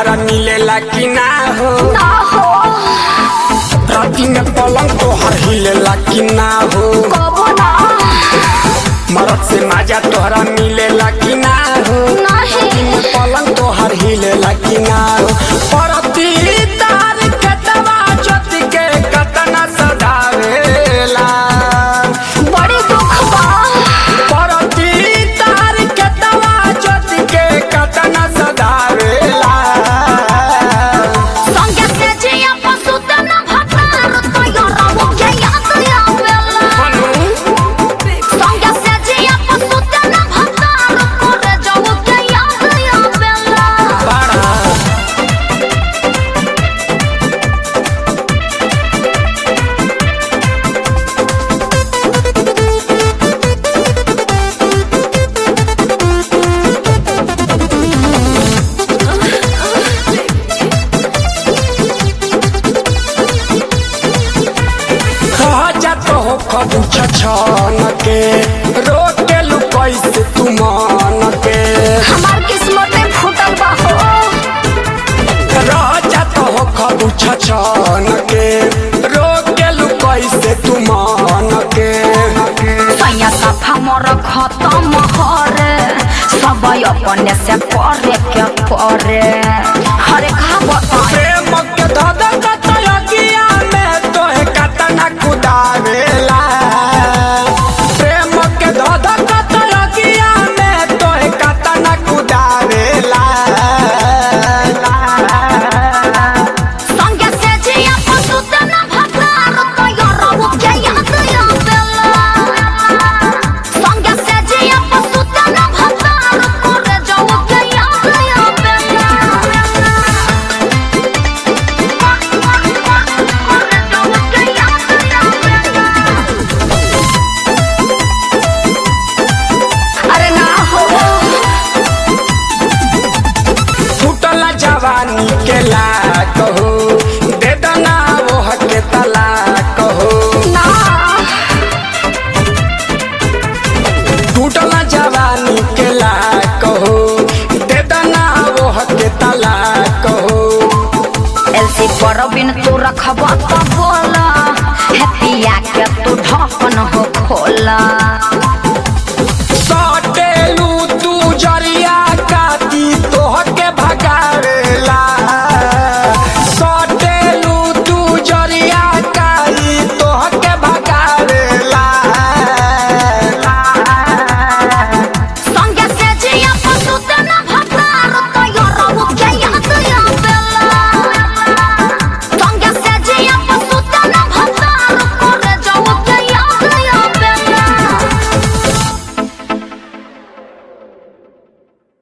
तोहरा मिलेला कि ना हो ना हो राती में पलंग तोहर हिलेला कि ना हो कबो ना मरद से माजा तोहरा मिलेला कि ना हो नहीं पलंग तोहर हिलेला कि ना हो परती तार के दवा ज्योति के कतना सदावेला बड़ी दुख बा परती तार के दवा ज्योति के कतना सदावेला संगे से जिया पशु तन भतार तो यरबो के याद आवेला संगे से जिया पशु तन भतार करे जाऊ के याद आवेला बड़ा खजा तो हो खबू छछन के रोक के लू कैसे तू मन के हमार किस्मत में फूटल बा हो राजा तो हो खबू छछन के रोक के लू कैसे तू मन के सैया सफा मोर खत्म हरे सब अपने से करे के परे हरे का बताए प्रेम के धद कतयकिया में तोहे कतना कुदावेला प्रेम के धद कतयकिया में तोहे कतना कुदावेला संगे से जिया पशु तन भतार तो यरबो के याद आवेला संगे से जिया पशु तन भतार करे जाऊ के याद आवेला करे जाऊ के याद आवेला अरे ना हो फूटल जवानी के लाक हो दे दना वो के तलाक हो ना फूटल जवानी के लाक हो दे दना वो के तलाक हो एलसी पर बिन तू रखबा तो बोला है पिया के तू ढक्कन हो खोला